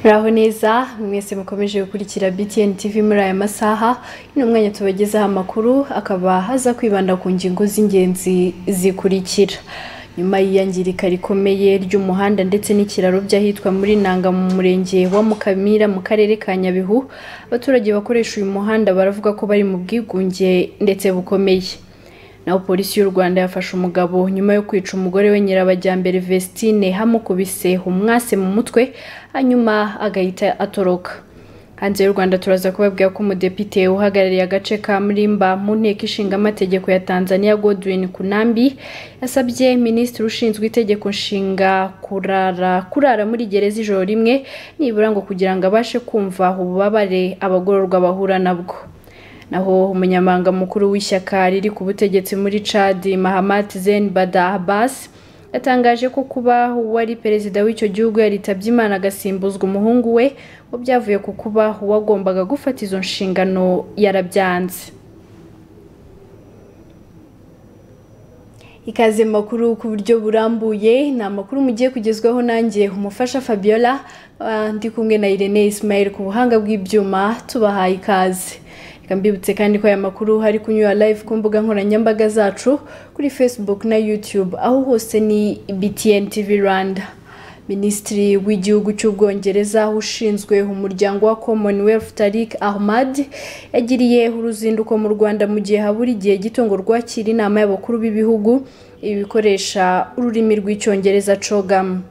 muraho neza mwese mukomeje gukurikira btn tv muri aya masaha ni umwanya tubagezaho amakuru akaba haza kwibanda ku ngingo z'ingenzi zikurikira nyuma y'iyangirika rikomeye ry'umuhanda ndetse n'ikiraro by'ahitwa muri nanga mu murenge wa mukamira mu karere ka nyabihu abaturage bakoresha uyu muhanda baravuga ko bari mu bwigunge ndetse bukomeye naho polisi y'u rwanda yafashe umugabo nyuma yo kwica umugore we nyirabajyambere vestine hamukubise umwase mu mutwe hanyuma agahita atoroka hanze y'u rwanda turaza kubabwira ko umudepite uhagarariye agace ka murimba mu nteko ishinga amategeko ya tanzania godwin kunambi yasabye minisitiri ushinzwe itegeko nshinga kurara kurara muri gereza ijoro rimwe nibura ngo kugira ngo abashe kumva ububabare abagororwa bahura nabwo naho umunyamabanga mukuru w'ishyaka riri ku butegetsi muri chad mahamat zen bada abbas yatangaje ko kuba uwari perezida w'icyo gihugu yaritabye imana agasimbuzwa umuhungu we ngo byavuye ku kuba uwagombaga gufata izo nshingano yarabyanze ikaze makuru ku buryo burambuye ni amakuru mugiye kugezwaho nanjye umufasha fabiola ah, ndi kumwe na irene ismail ku buhanga bw'ibyuma tubahaye ikaze reka mbibutse kandi ko aya makuru hari kunyura live ku mbuga nkoranyambaga zacu kuri facebook na youtube aho hose ni btn tv rwanda minisitiri w'igihugu cy'ubwongereza ushinzwe umuryango wa commonwealth tarik ahmad yagiriye uruzinduko mu rwanda mu gihe habura igihe gito ngo rwakira inama y'abakuru b'ibihugu ibikoresha ururimi rw'icyongereza cogam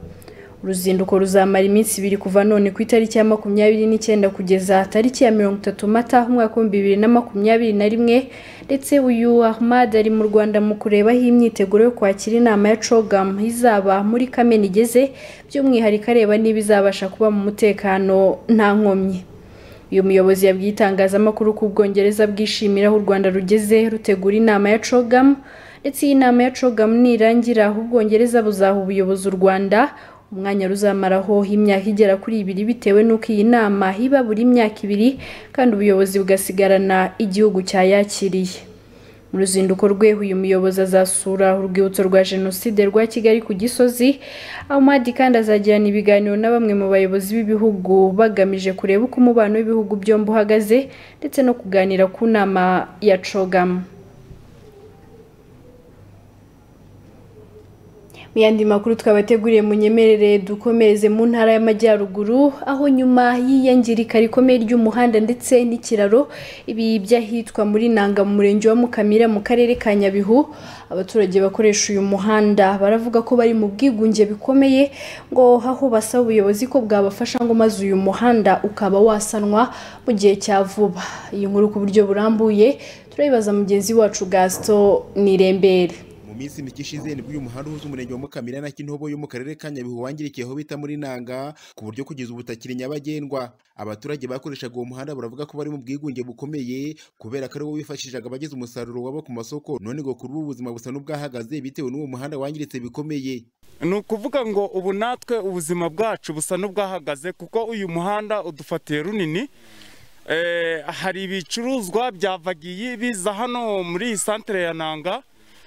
uruzinduko ruzamara iminsi ibiri kuva none ku itariki ya makumyabiri n'icyenda kugeza tariki ya mirongo itatu mata umwaka w'ibihumbi bibiri na makumyabiri na rimwe ndetse uyu ahmad ari mu rwanda mu kurebaho imyiteguro yo kwakira inama ya cogam izaba muri kamena igeze by'umwihariko areba niba izabasha kuba mu mutekano nta nkomyi uyu muyobozi yabwiye itangazamakuru ku bwongereza bwishimira aho u rwanda rugeze rutegura inama ya cogam ndetse iyi nama ya cogam nirangira ubwongereza buzaha ubuyobozi u rwanda umwanya ruzamaraho imyaka igera kuri ibiri bitewe n'uko iyi nama iba buri myaka ibiri kandi ubuyobozi bugasigarana igihugu cyayakiriye mu ruzinduko rwe uyu muyobozi azasura urwibutso rwa jenoside rwa kigali ku gisozi ahomadi kandi azagirana ibiganiro na bamwe mu bayobozi b'ibihugu bagamije kureba uko umubano w'ibihugu byombi uhagaze ndetse no kuganira ku nama ya cogamu mu yandi makuru twabateguriye mu nyemerere dukomereze mu ntara y'amajyaruguru aho nyuma y'iyangirika rikomeye ry'umuhanda ndetse n'ikiraro ibi by'ahitwa muri nanga mu murenge wa mukamira mu karere ka nyabihu abaturage bakoresha uyu muhanda baravuga ko bari mu bwigunge bikomeye ngo aho basaba ubuyobozi ko bwabafasha ngo maze uyu muhanda ukaba wasanwa mu gihe cya vuba iyi nkuru ku buryo burambuye turayibaza mugenzi wacu gaston nirembere minsi mike ishize nibwo uyu muhanda uhuza umurenge wa mukamira na kintobo yo mu karere ka nyabihu wangirikiye aho bita muri nanga ku buryo kugeza ubu utakiri nyabagendwa abaturage bakoreshaga uwo muhanda baravuga ko bari mu bwigunge bukomeye kubera ko ari wo wifashishaga abageze umusaruro wabo ku masoko none ngo kuri ubu ubuzima busa n'ubwahagaze bitewe n'uwo muhanda wangiritse bikomeye ni ukuvuga ngo ubu natwe ubuzima bwacu busa n'ubwahagaze kuko uyu muhanda udufatiye runini hari ibicuruzwa byavagiye biza hano muri iyi santere ya nanga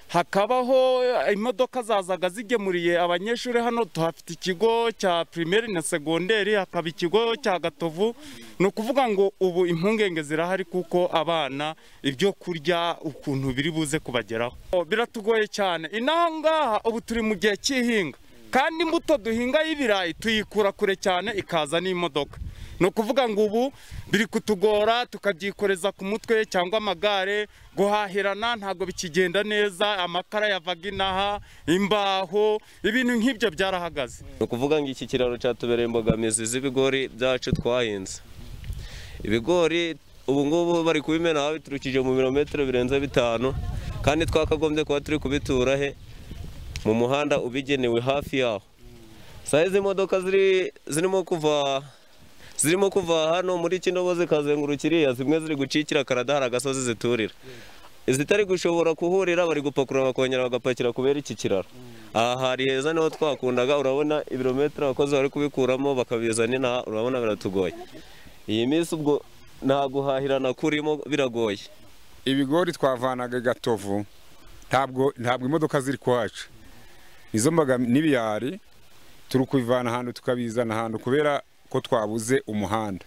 hakabaho imodoka zazaga zigemuriye abanyeshuri hano tuhafite ikigo cya pirimeri na segonderi hakaba ikigo cya gatovu ni ukuvuga ngo ubu impungenge zirahari kuko abana ibyo kurya ukuntu biri buze kubageraho biratugoye cyane inangaha ubu turi mu gihe cy'ihinga kandi imbuto duhinga y'ibirayi tuyikura kure cyane ikaza n'imodoka ni ukuvuga ngo ubu biri kutugora tukabyikoreza ku mutwe cyangwa amagare guhahirana ntabwo bikigenda neza amakara yavaga inaha imbaho ibintu nk'ibyo byarahagaze ni ukuvuga ngo iki kiraro cyatubereye imbogamizi z'ibigori byacu twahinze ibigori ubu ngubu bari kubimenaho biturukije mu birometero birenze bitanu kandi twakagombye kuba turi kubitura he mu muhanda ubigenewe hafi yaho saa izi modoka zirimo kuva zirimo kuva hano muri kinobo zikazenguruka iriya zimwe ziri gucikira karada hari agasozi ziturira izitari gushobora kuhurira bari gupakurura bakongera bagapakira kubera iki kiraro aha hari heza niho twakundaga urabona ibirometero abakozi bari kubikuramo bakabizana inaha urabona biratugoye iyi minsi ubwo nta guhahirana kurimo biragoye ibigori twavanaga i gatovu ntabwo imodoka ziri kuhaca izo mbaga n'ibiyari turi kubivana ahantu tukabizana ahantu kubera ko twabuze umuhanda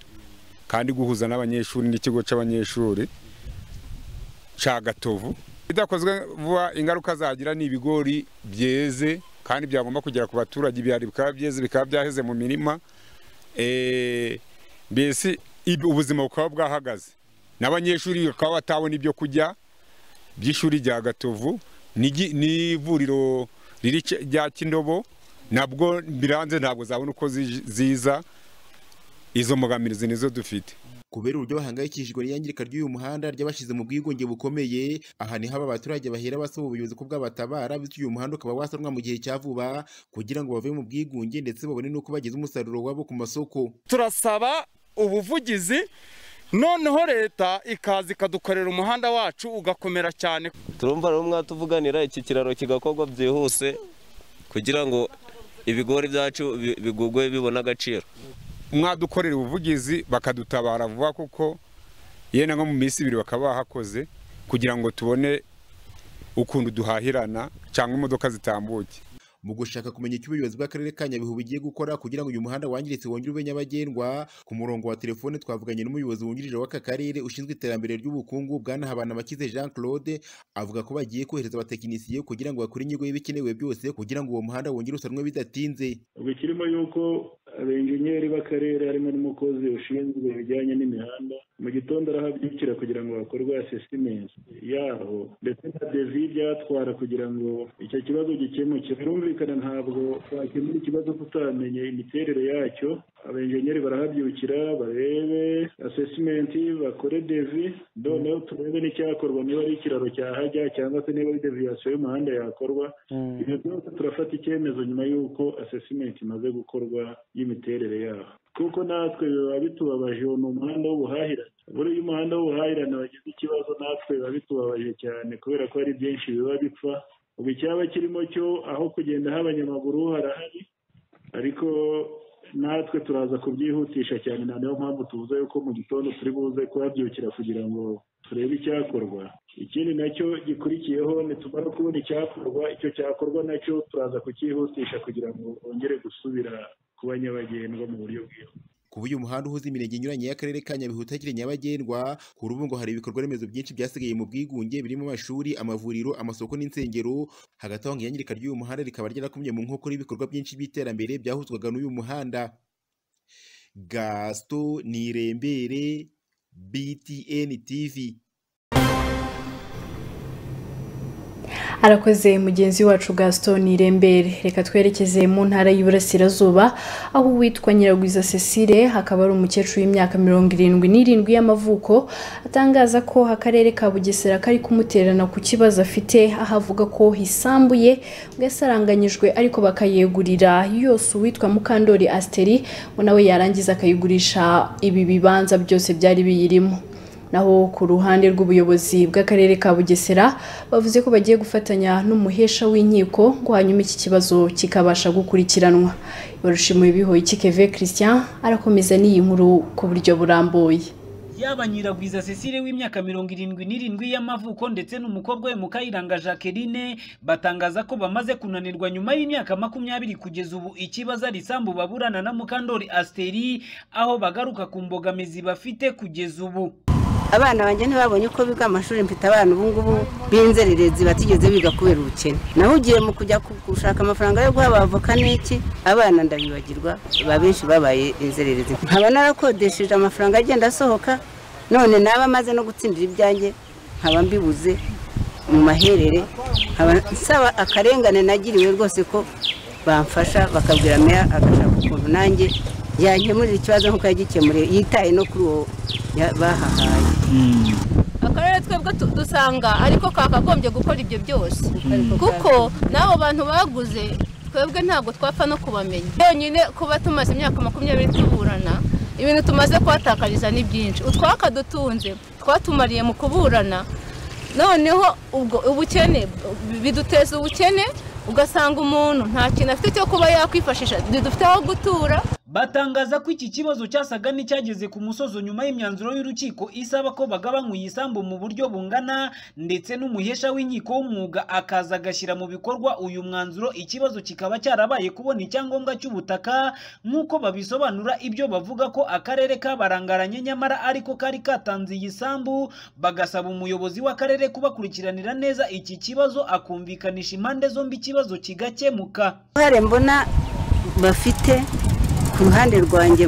kandi guhuza n'abanyeshuri n'ikigo cy'abanyeshuri cya gatovu bidakozwe vuba ingaruka zagira ni ibigori byeze kandi byagomba kugera ku baturage ibihari bikaba byeze bikaba byaheze mu mirima Eh, mbese ib- ubuzima bukaba bwahagaze n'abanyeshuri bakaba batabona ibyo kurya by'ishuri rya gatovu n'igi- n'ivuriro riri ce- rya kindobo nabwo biranze ntabwo zabona uko zij- ziza izo mbogamizi nizo dufite kubera uburyo bahangayikishijwe n'iyangirika ry'uyu muhanda ry'abashyize mu bwigunge bukomeye aha niho aba baturage bahera basaba ubuyobozi ko bwabatabara bityo uyu muhanda ukaba wasanwa mu gihe cya vuba kugira ngo bave mu bwigunge ndetse babone n'uko bageza umusaruro wabo ku masoko turasaba ubuvugizi noneho leta ikaza ikadukorera umuhanda wacu ugakomera cyane turumva rero mwatuvuganira iki kiraro kigakorwa byihuse kugira ngo ibigori byacu bi- bigugwe bibone agaciro mwadukorera ubuvugizi bakadutabara vuba kuko yenda nko mu minsi ibiri bakaba bahakoze kugira ngo tubone ukuntu duhahirana cyangwa imodoka zitambuke mu gushaka kumenya icyo ubuyobozi bw'akarere ka nyabihu bugiye gukora kugira ngo uyu muhanda wangiritse wongere ube nyabagendwa ku murongo wa telefone twavuganye n'umuyobozi wungirije w'aka karere ushinzwe iterambere ry'ubukungu bwana habanabakize jean claude avuga ko bagiye kohereza abatekinisiye kugira ngo bakore inyigo y'ibikenewe byose kugira ngo uwo muhanda wongere usanwe bidatinze ubwo kirimo yuko abenjenyeri b'akarere harimo n'umukozi ushinzwe ibijyanye n'imihanda mu gitondo arahabyukira kugira ngo hakorwe asesimensi yaho ndetse na devi byatwara kugira ngo icyo kibazo gikemuke birumvikana ntabwo wakemura ikibazo tutamenye imiterere yacyo abenjenyeri barahabyukira barebe asesimensi bakore devi noneho turebe n'icyakorwa niba ari ikiraro cyahajya cyangwa se niba ari deviyasiyo y'umuhanda yakorwa ibyo byose turafata icyemezo nyuma y'uko asesimenti imaze gukorwa y'imiterere yaho kuko natwe biba bitubabaje uwo ni umuhanda w'ubuhahirane buriya umuhanda w'ubuhahirane wagize ikibazo natwe biba bitubabaje cyane kubera ko hari byinshi biba bipfa ubu icyaba kirimo cyo aho kugenda h'abanyamaguru harahari ariko natwe turaza kubyihutisha cyane na niyo mpamvu tuvuze yuko mu gitondo turi buze kuhabyukira kugira ngo turebe icyakorwa ikindi nacyo gikurikiyeho nitumara kubona icyakorwa icyo cyakorwa nacyo turaza kucyihutisha kugira ngo bongere gusubira kuba nyabagendwa mu buryo bwiza kuba uyu muhanda uhuza imirenge inyuranye y'akarere ka nyabihu utakiri nyabagendwa kuri ubu ngo hari ibikorwa remezo byinshi byasigaye mu bwigunge birimo amashuri amavuriro amasoko n'insengero hagati aho ngo iyangirika ry'uyu muhanda rikaba ryarakumye mu nkokora y'ibikorwa byinshi by'iterambere byahuzwaga n'uyu muhanda gasito nirembere btn tv arakoze mugenzi wacu gaston irembere reka twerekeze mu ntara y'iburasirazuba aho uwitwa nyiragwiza cecile akaba ari umukecuru w'imyaka mirongo irindwi n'irindwi y'amavuko atangaza ko akarere ka bugesera kari kumuterana ku kibazo afite aho avuga ko isambu ye ngo yasaranganyijwe ariko bakayegurira yose uwitwa mukandori asiteri ngo nawe yarangiza akayigurisha ibi bibanza byose byari biyirimo naho ku ruhande rw'ubuyobozi bw'akarere ka bugesera bavuze ko bagiye gufatanya n'umuhesha w'inkiko ngo hanyuma iki kibazo kikabasha gukurikiranwa ibarushimo bihoye keve christian arakomeza n'iyi nkuru ku buryo burambuye yaba nyiragwiza cecile w'imyaka mirongo irindwi n'irindwi y'amavuko ndetse n'umukobwa we mukayiranga jacqueline batangaza ko bamaze kunanirwa nyuma y'imyaka makumyabiri kugeza ubu ikibazo ari isambu baburana na mukandori asiteri aho bagaruka ku mbogamizi bafite kugeza ubu abana banjye ntibabonye uko biga amashuri mfite abana ubu ngubu b'inzererezi batigeze biga kubera ubukene naho ugiye mu kujya ku- gushaka amafaranga yo guha abavoka n'iki abana ndabibagirwa ba benshi babaye inzererezi nkaba narakodesheje amafaranga agenda asohoka none naba amaze no gutsindira ibyanjye nkaba mbibuze mu maherere nkaba nsaba akarengane nagiriwe rwose ko bamfasha bakabwira meya agashaka ukuntu nanjye yankemurira ikibazo nk'uko yagikemuriye yitaye no kuri uwo ya- bahahaye akarere twebwe tu- dusanga ariko kakagombye gukora ibyo byose kuko n'abo bantu baguze twebwe ntabwo twapfa no kubamenya byonyine kuba tumaze imyaka makumyabiri tuburana ibintu tumaze kuhatakariza ni byinshi utwakadutunze twatumariye mu kuburana noneho ubwo ubukene biduteza ubukene ugasanga umuntu nta kintu afite cyo kuba yakwifashisha ntidufite aho gutura batangaza ko iki kibazo cyasaga n'icyageze ku musozo nyuma y'imyanzuro y'urukiko isaba ko bagabanywa iyi sambu mu buryo bungana ndetse n'umuhesha w'inkiko w'umwuga akaza agashyira mu bikorwa uyu mwanzuro ikibazo kikaba cyarabaye kubona icyangombwa cy'ubutaka nk'uko babisobanura ibyo bavuga ko akarere kabarangaranye nyamara ariko kari katanze iyi sambu bagasaba umuyobozi w'akarere kubakurikiranira neza iki kibazo akumvikanisha impande zombi ikibazo kigakemuka uruhare mbona bafite ku ruhande rwanjye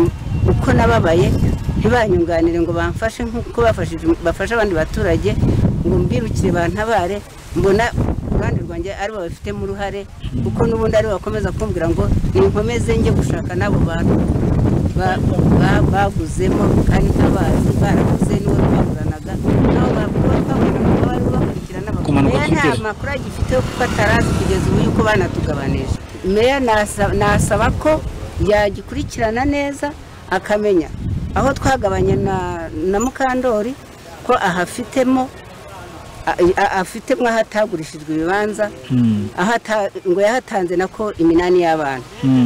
uko nababaye ntibanyunganire ngo bamfashe nk'uko bafashije bafasha abandi baturage ngo mbirukire bantabare mbona uruhande rwanjye aribo babifitemo uruhare kuko n'ubundi aribo bakomeza kumbwira ngo ninkomeze njye gushaka n'abo bantu ba- ba- baguzemo kandi ntabazi baraguze n'uwo twaguranaga nabo bavuga ko bari bakurikirana Kumanuka meya nta kigera. makuru agifiteho kuko atarazi kugeza ubu yuko banatugabanije meya nasa- nasaba ko yagikurikirana neza akamenya aho twagabanye na na mukandori ko ahafitemo a- a- afitemo aho atagurishirijwe ibibanza aho ata- ngo yahatanze nako iminani y'abana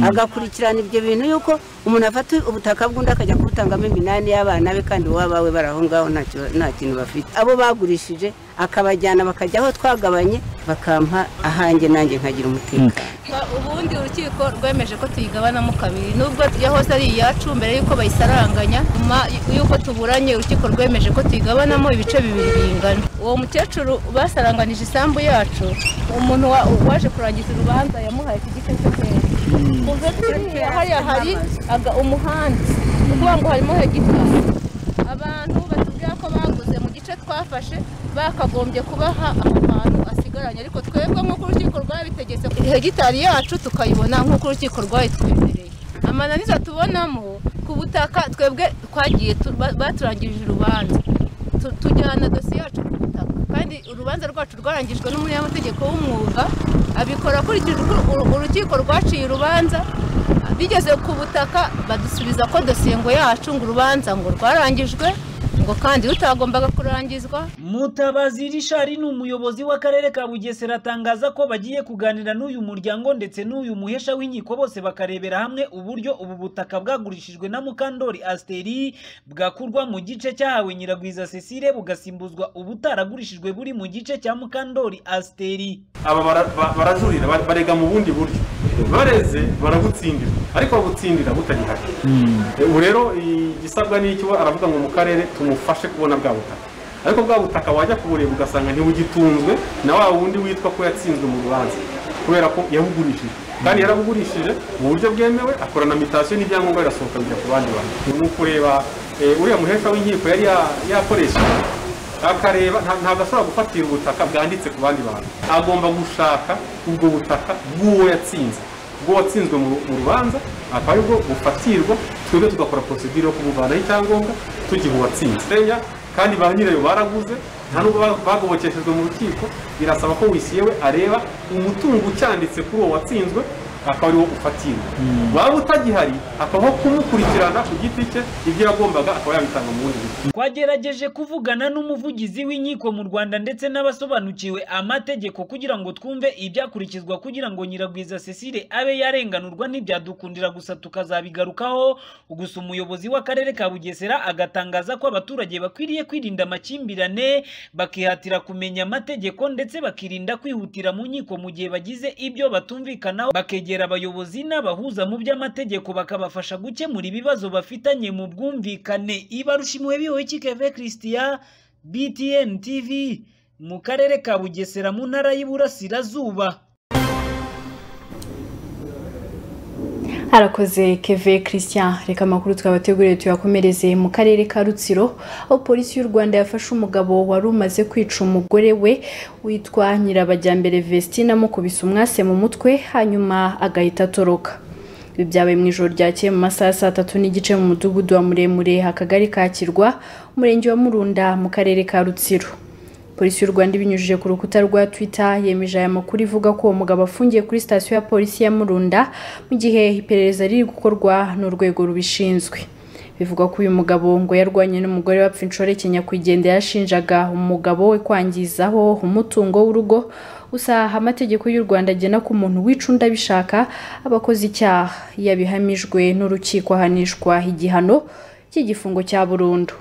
agakurikirana ibyo bintu yuko umuntu afata ubutaka bw'undi akajya kubutangamo iminani y'abana be kandi uwo bawe bari aho ngaho ntacyo- nta kintu bafite abo bagurishije akabajyana bakajya aho twagabanye bakampa ahanjye nanjye nkagira umutekano ubundi urukiko rwemeje ko tuyigabanamo kabiri nubwo iyo hose ari iyacu mbere y'uko bayisaranganya nyuma y'uko tuburanye urukiko rwemeje ko tuyigabanamo ibice bibiri bingana uwo mukecuru basaranganije isambu yacu umuntu wa- waje kurangiza urubanza yamuhaye ku gice cyo hejuru kuva kuriya hariya hari aga- umuhanda ni ukuvuga ngo harimo hegitari abantu batubwira ko baguze mu gice twafashe bakagombye kubaha ahantu asigaranye ariko twebwe nk'uko urukiko rwabitegetse hegitari yacu tukayibona nk'uko urukiko rwayitwemereye amananiza tubonamo ku butaka twebwe twagiye tu- ba- baturangirije urubanza Tu- tujyana dosiye yacu ku butaka kandi urubanza rwacu rwarangijwe n'umunyamategeko w'umwuga abikora akurikije uko uru- urukiko rwaciye urubanza bigeze ku butaka badusubiza ko dosiye ngo yacu ngo urubanza ngo rwarangijwe ngo kandi rutagombaga kurangizwa Mutabazi Richard ni umuyobozi w'akarere ka Bugesera atangaza ko bagiye kuganira n'uyu muryango ndetse n'uyu muhesha w'inkiko bose bakarebera hamwe uburyo ubu butaka bwagurishijwe na Mukandori Asteri bwakurwa mu gice cyahawe Nyiragwiza Cecile bugasimbuzwa ubutaragurishijwe buri mu gice cya Mukandori Asteri. aba bara- ba- barajurira ba- barega mu bundi buryo bareze baragutsindira ariko bagutsindira butagihari ubu rero igisabwa ni icyo aravuga ngo mu karere tumufashe kubona bwa butaka ariko bwa butaka wajya kubureba ugasanga ntibugitunzwe na wa wundi witwa ko yatsinzwe mu rubanza kubera ko yabugurishije kandi yarabugurishije mu buryo bwemewe akorana mitasiyo n'ibyangombwa birasohoka bijya ku bandi bantu ni ukureba eh, uriya muhesha w'inkiko yari ya- yakoresheje akareba nta- ntabwo ashobora gufatira ubutaka bwanditse ku bandi bantu agomba gushaka ubwo butaka bw'uwo yatsinze ubwo watsinzwe mu mu rubanza akaba aribwo bufatirwa twebwe tugakora porosidire yo kumuvanaho icyangombwa tugiha uwatsinze Reya, kandi ba nyirayo baraguze nta nubwo ba- bagobokeshejwe mu rukiko birasaba ko wisyewe areba umutungo ucyanditse kuri uwo watsinzwe akaba ariwo ufatirwa waba utagihari akabaho kumukurikirana ku giti cye ibyo yagombaga akaba yabitanga mu bundi buryo Twagerageje kuvugana n'umuvugizi w'inkiko mu Rwanda ndetse n'abasobanukiwe amategeko kugira ngo twumve ibyakurikizwa kugira ngo Nyiragwiza Cecile abe yarenganurwa ntibyadukundira gusa tukazabigarukaho gusa umuyobozi w'akarere ka Bugesera agatangaza ko abaturage bakwiriye kwirinda amakimbirane bakihatira kumenya amategeko ndetse bakirinda kwihutira mu nkiko mu gihe bagize ibyo batumvikanaho bakegera abayobozi n'abahuza mu by'amategeko bakabafasha gukemura ibibazo bafitanye mu bwumvikane ibarushimuwe bihowe kikeve christian btn tv mu karere ka bugesera mu ntara y'iburasirazuba harakoze keve christian reka amakuru twabateguriye tuyakomereze mu karere ka rutsiro aho polisi y'u rwanda yafashe umugabo wari umaze kwica umugore we witwa nyirabajyambere vestina amukubise umwase mu mutwe hanyuma agahita atoroka ibi byabaye mu ijoro ryakeye mu masaha ya saa tatu n'igice mu mudugudu wa muremure akagari ka kirwa umurenge wa murunda mu karere ka rutsiro polisi y'u rwanda ibinyujije ku rukuta rwa twitter yemeje aya makuru ivuga ko uwo mugabo afungiye kuri sitasiyo ya polisi ya murunda mu gihe iperereza riri gukorwa n'urwego rubishinzwe bivugwa ko uyu mugabo ngo yarwanye n'umugore wapfa inshoreke nyakwigendera yashinjaga umugabo we kwangizaho umutungo w'urugo usaha amategeko y'u rwanda agena ko umuntu wicunda abishaka aba akoze icyaha iyo abihamijwe n'urukiko ahanishwa igihano cy'igifungo cya burundu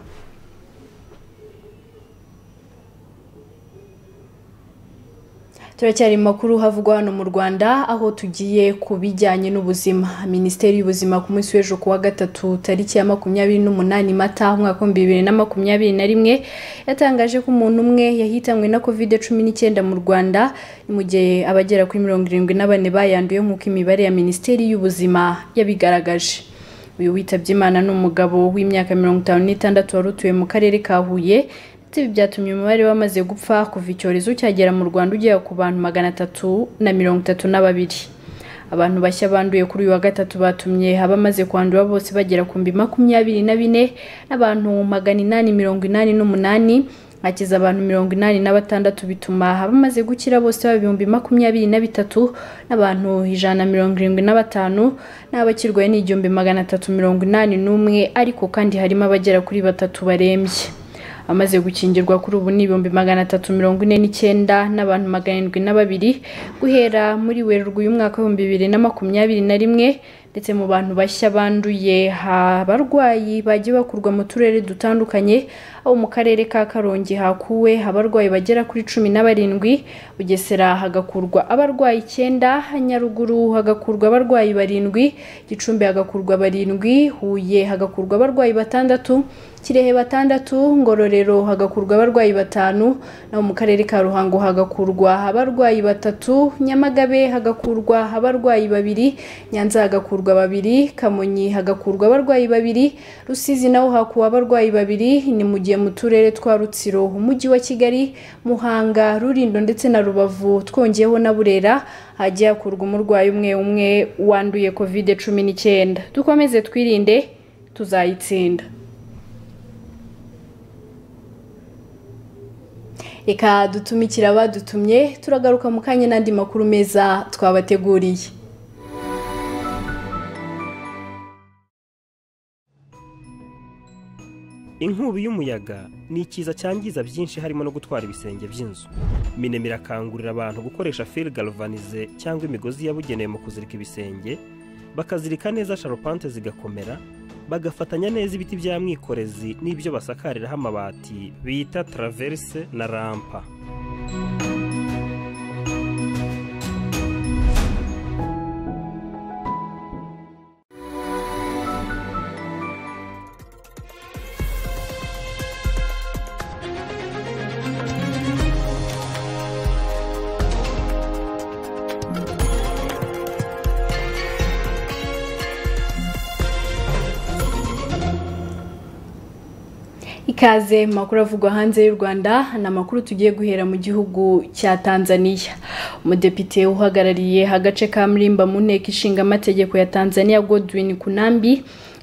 turacyari mu makuru havugwa hano mu rwanda aho tugiye ku bijyanye n'ubuzima minisiteri y'ubuzima ku munsi w'ejo kuwa gatatu tariki ya makumyabiri n'umunani mata umwaka w'ibihumbi bibiri na makumyabiri na rimwe yatangaje ko umuntu umwe yahitanwe na covid cumi n'icyenda mu rwanda mu gihe abagera kuri mirongo irindwi na bane bayanduye nk'uko imibare ya minisiteri y'ubuzima yabigaragaje uyu witabye imana ni umugabo w'imyaka mirongo itanu n'itandatu wari utuye mu karere ka huye ndetse ibi byatumye umubare wamaze gupfa kuva icyorezo cyagera mu rwanda ugera ku bantu magana atatu na mirongo itatu na babiri abantu bashya banduye kuri uyu wa gatatu batumye abamaze kwandura bose bagera ku mbi makumyabiri na bine n'abantu magana inani mirongo inani n'umunani hakiza abantu mirongo inani na batandatu bituma abamaze gukira bose baba ibihumbi makumyabiri na bitatu n'abantu ijana na mirongo irindwi na batanu n'abakirwaye ni igihumbi magana atatu mirongo inani n'umwe ariko kandi harimo abagera kuri batatu barembye amaze gukingirwa kuri ubu ni ibihumbi magana atatu mirongo ine n'icyenda n'abantu magana arindwi na babiri guhera muri werurwe uyu mwaka w'ibihumbi bibiri na makumyabiri na rimwe ndetse mu bantu bashya banduye abarwayi bagiye bakurwa mu turere dutandukanye aho mu karere ka karongi hakuwe abarwayi bagera kuri cumi na barindwi bugesera hagakurwa abarwayi icyenda nyaruguru hagakurwa abarwayi barindwi gicumbi hagakurwa barindwi huye hagakurwa abarwayi batandatu kirehe batandatu ngororero hagakurwa abarwayi batanu naho mu karere ka ruhango hagakurwa abarwayi batatu nyamagabe hagakurwa abarwayi babiri nyanza hagakurwa babiri kamonyi hagakurwa abarwayi babiri rusizi naho hakuwe abarwayi babiri ni mu gihe mu turere twa rutsiro umujyi wa kigali muhanga rurindo ndetse na rubavu twongeyeho na burera hajya hakurwa umurwayi umwe umwe wanduye kovide cumi n'icyenda dukomeze twirinde tuzayitsinda reka dutumikire abadutumye turagaruka mu kanya n'andi makuru meza twabateguriye inkubi y'umuyaga ni ikiza cyangiza byinshi harimo no gutwara ibisenge by'inzu minema irakangurira abantu gukoresha fil galvanize cyangwa imigozi yabugenewe mu kuzirika ibisenge bakazirika neza sharupante zigakomera bagafatanya neza ibiti bya mwikorezi n'ibyo basakariraho amabati bita taraverse na rampa ikaze mu makuru avugwa hanze y'u rwanda ni amakuru tugiye guhera mu gihugu cya tanzania umudepite uhagarariye agace ka murimba mu nteko ishinga amategeko ya tanzania godwin kunambi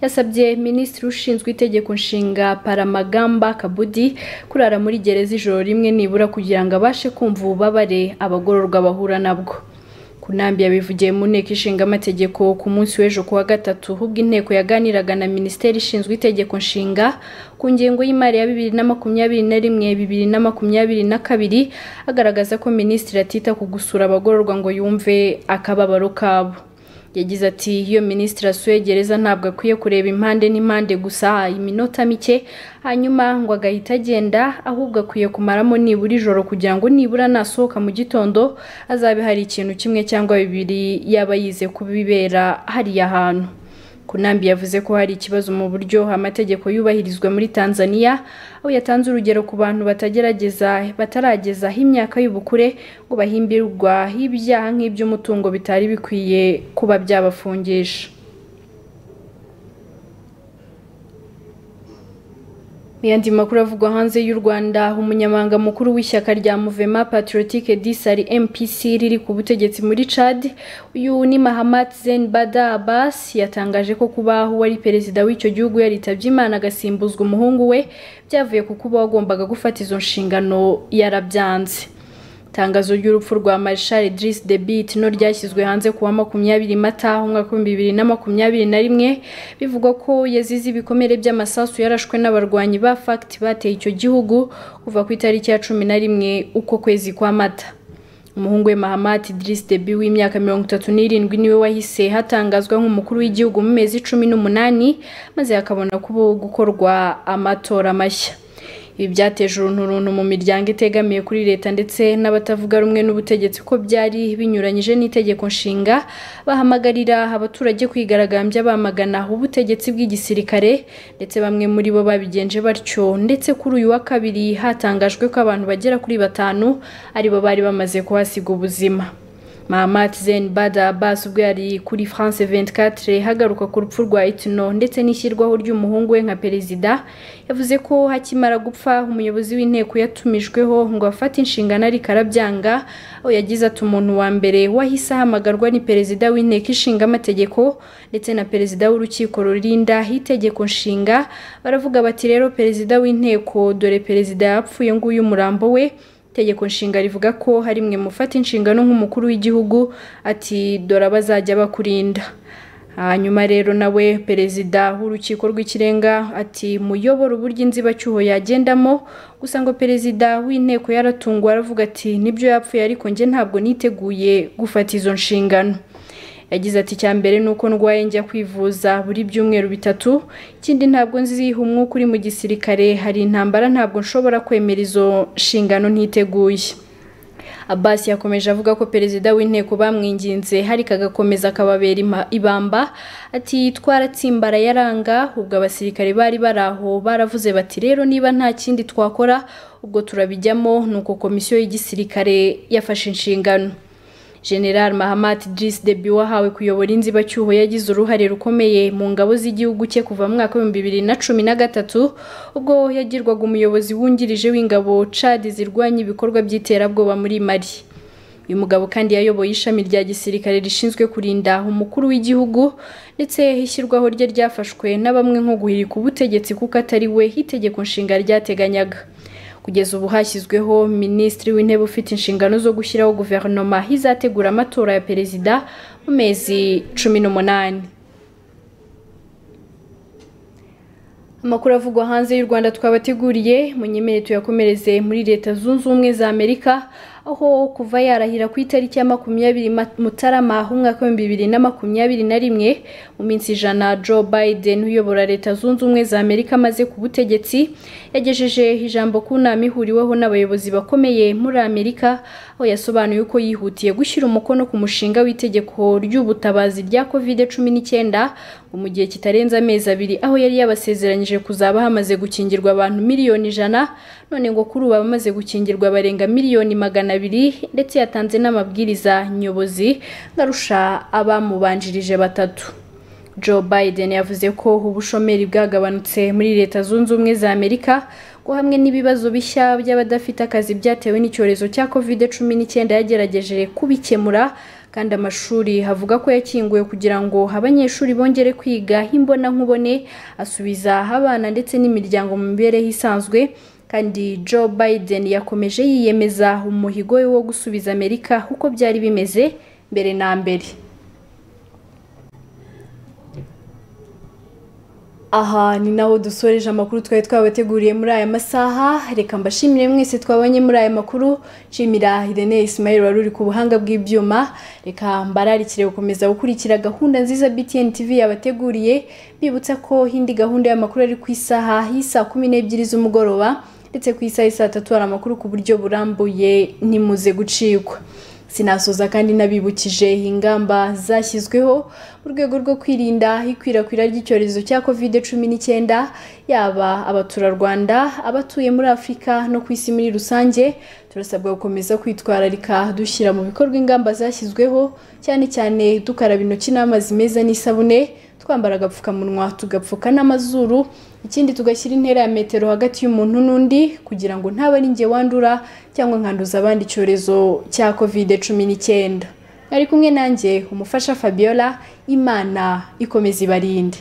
yasabye minisitiri ushinzwe itegeko nshinga paramagamba kabudi kurara muri gereza ijoro rimwe nibura kugira ngo abashe kumva ububabare abagororwa bahura nabwo kunambi yabivugiye mu nteko ishinga amategeko ku munsi w'ejo kuwa gatatu ubwo inteko yaganiraga na minisiteri ishinzwe itegeko nshinga ku ngengo y'imari ya bibiri na makumyabiri na rimwe bibiri na makumyabiri na kabiri agaragaza ko minisitiri atita ku gusura abagororwa ngo yumve akababaro kabo yagize ati iyo minisitiri asuye gereza ntabwo akwiye kureba impande n'impande gusa iminota mike hanyuma ngo agahita agenda ahubwo akwiye kumaramo nibura ijoro kugira ngo nibura nasohoka mu gitondo azabe hari ikintu kimwe cyangwa bibiri yaba yize kubibera hariya hantu kunambi yavuze ko hari ikibazo mu buryo amategeko yubahirizwa muri tanzania aho yatanze urugero ku bantu batagerageza bataragezaho imyaka y'ubukure ngo bahimbirwa ibyaha nk'iby'umutungo bitari bikwiye kuba byabafungisha yandi makuru avugwa hanze y'u Rwanda umunyamabanga mukuru w'ishyaka rya Mouvement Patriotique d'Isari MPC riri ku butegetsi muri Chad uyu ni Mahamat Zen Bada Abbas yatangaje ko kubaho wari perezida w'icyo gihugu yaritabye Imana agasimbuzwa umuhungu we byavuye ku kuba wagombaga gufata izo nshingano yarabyanze itangazo ry'urupfu rwa Marshal Idriss Deby Itno ryashyizwe hanze kuwa makumyabiri mata umwaka w'ibihumbi bibiri na makumyabiri na rimwe bivugwa ko yazize ibikomere by'amasasu yarashwe n'abarwanyi ba FACT bateye icyo gihugu kuva ku itariki ya cumi na rimwe uko kwezi kwa mata umuhungu we mahamati Idris Deby w'imyaka mirongo itatu n'irindwi niwe wahise hatangazwa nk'umukuru w'igihugu mu mezi cumi n'umunani maze hakabona kuba gukorwa amatora mashya ibi byateje urunturuntu mu miryango itegamiye kuri leta ndetse n'abatavuga rumwe n'ubutegetsi ko byari binyuranyije n'itegeko nshinga bahamagarira abaturage kwigaragambya bamagana ubutegetsi bw'igisirikare ndetse bamwe muri bo babigenje batyo ndetse kuri uyu wa kabiri hatangajwe ko abantu bagera kuri batanu aribo bari bamaze kuhasiga ubuzima Mahamat Zain Bada Abbas ubwo yari kuri France 24 hagaruka ku rupfu rwa Itno ndetse n'ishyirwaho ry'umuhungu we nka perezida yavuze ko hakimara gupfa umuyobozi w'inteko yatumijweho ngo afate inshingano ariko arabyanga aho yagize ati umuntu wa mbere wahise ahamagarwa ni perezida w'inteko ishinga amategeko ndetse na perezida w'urukiko rurinda itegeko nshinga baravuga bati rero perezida w'inteko dore perezida yapfuye nguyu umurambo we itegeko nshinga rivuga ko hari mwe mufata inshingano nk'umukuru w'igihugu ati dore abazajya bakurinda hanyuma rero nawe perezida w'urukiko rw'ikirenga ati muyobora uburyo inzibacyuho yagendamo gusa ngo perezida w'inteko yaratunguwe aravuga ati nibyo yapfuye ariko njye ntabwo niteguye gufata izo nshingano yagize ati icya mbere ni uko ndwaye njya kwivuza buri byumweru bitatu ikindi ntabwo nziha umwuka uri mu gisirikare hari intambara ntabwo nshobora kwemera izo nshingano ntiteguye Abbas yakomeje avuga ko perezida w'inteko bamwinginze hariko agakomeza akababera ibamba ati twaratsimbara yaranga ubwo abasirikare bari baraho baravuze bati rero niba nta kindi twakora ubwo turabijyamo nuko komisiyo y'igisirikare yafashe inshingano General Mahamat Idris Deby wahawe kuyobora inzibacyuho yagize uruhare rukomeye mu ngabo z'igihugu cye kuva mu mwaka w'ibihumbi bibiri na cumi na gatatu ubwo yagirwaga umuyobozi wungirije w'ingabo Chad zirwanya ibikorwa by'iterabwoba muri Mali uyu mugabo kandi yayoboye ishami rya gisirikare rishinzwe kurinda umukuru w'igihugu ndetse ishyirwaho rye ryafashwe na bamwe nko guhirika ubutegetsi kuko atari we itegeko nshinga ryateganyaga kugeza ubu hashyizweho minisitiri w'intebe ufite inshingano zo gushyiraho guverinoma izategura amatora ya perezida mu mezi cumi n'umunani amakuru avugwa hanze y'u rwanda twabateguriye munyemere tuyakomereze muri leta zunze ubumwe za amerika aho kuva yarahira ku itariki ya makumyabiri mutarama umwaka w'ibihumbi bibiri na makumyabiri na rimwe mu minsi ijana joe biden uyobora leta zunze ubumwe za amerika amaze ku butegetsi yagejeje ijambo ku nama ihuriweho n'abayobozi bakomeye muri amerika aho yasobanuye uko yihutiye gushyira umukono ku mushinga w'itegeko ry'ubutabazi rya covid cumi n'icyenda ngo mu gihe kitarenze amezi abiri aho yari yabasezeranyije kuzaba hamaze gukingirwa abantu miliyoni ijana none ngo kuri ubu abamaze gukingirwa barenga miliyoni magana abiri ndetse yatanze n'amabwiriza nyobozi ngarusha abamubanjirije batatu Joe Biden yavuze ko ubushomeri bwagabanutse muri leta zunze ubumwe za Amerika ko hamwe n'ibibazo bishya by'abadafite akazi byatewe n'icyorezo cya covid cumi n'icyenda yagerageje kubikemura kandi amashuri havuga ko yakinguwe kugira ngo abanyeshuri bongere kwiga imbonankubone asubiza abana ndetse n'imiryango mu mibereho isanzwe kandi Joe Biden yakomeje yiyemeza umuhigo we wo gusubiza Amerika uko byari bimeze mbere na mbere aha ni naho dusoreje amakuru twari twabateguriye muri aya masaha reka mbashimire mwese twabonye muri aya makuru nshimira irene ismail wari uri ku buhanga bw'ibyuma reka mbararikire gukomeza gukurikira gahunda nziza btn tv yabateguriye mbibutsa ko indi gahunda y'amakuru ari ku isaha y'isaa kumi n'ebyiri z'umugoroba ndetse ku isaha y'isaa tatu hari amakuru ku buryo burambuye nimuze gucikwa sinasoza kandi nabibukije ingamba zashyizweho mu rwego rwo kwirinda ikwirakwira ry'icyorezo cya covid cumi n'icyenda yaba abaturarwanda abatuye muri afurika no ku isi muri rusange turasabwa gukomeza kwitwararika dushyira mu bikorwa ingamba zashyizweho cyane cyane dukaraba intoki n'amazi meza n'isabune twambara agapfukamunwa tugapfuka n'amazuru ikindi tugashyira intera ya metero hagati y'umuntu n'undi kugira ngo ntaba ari njye wandura cyangwa nkanduza abandi icyorezo cya covid cumi n'icyenda mwari kumwe nanjye umufasha fabiola imana ikomeza ibarinde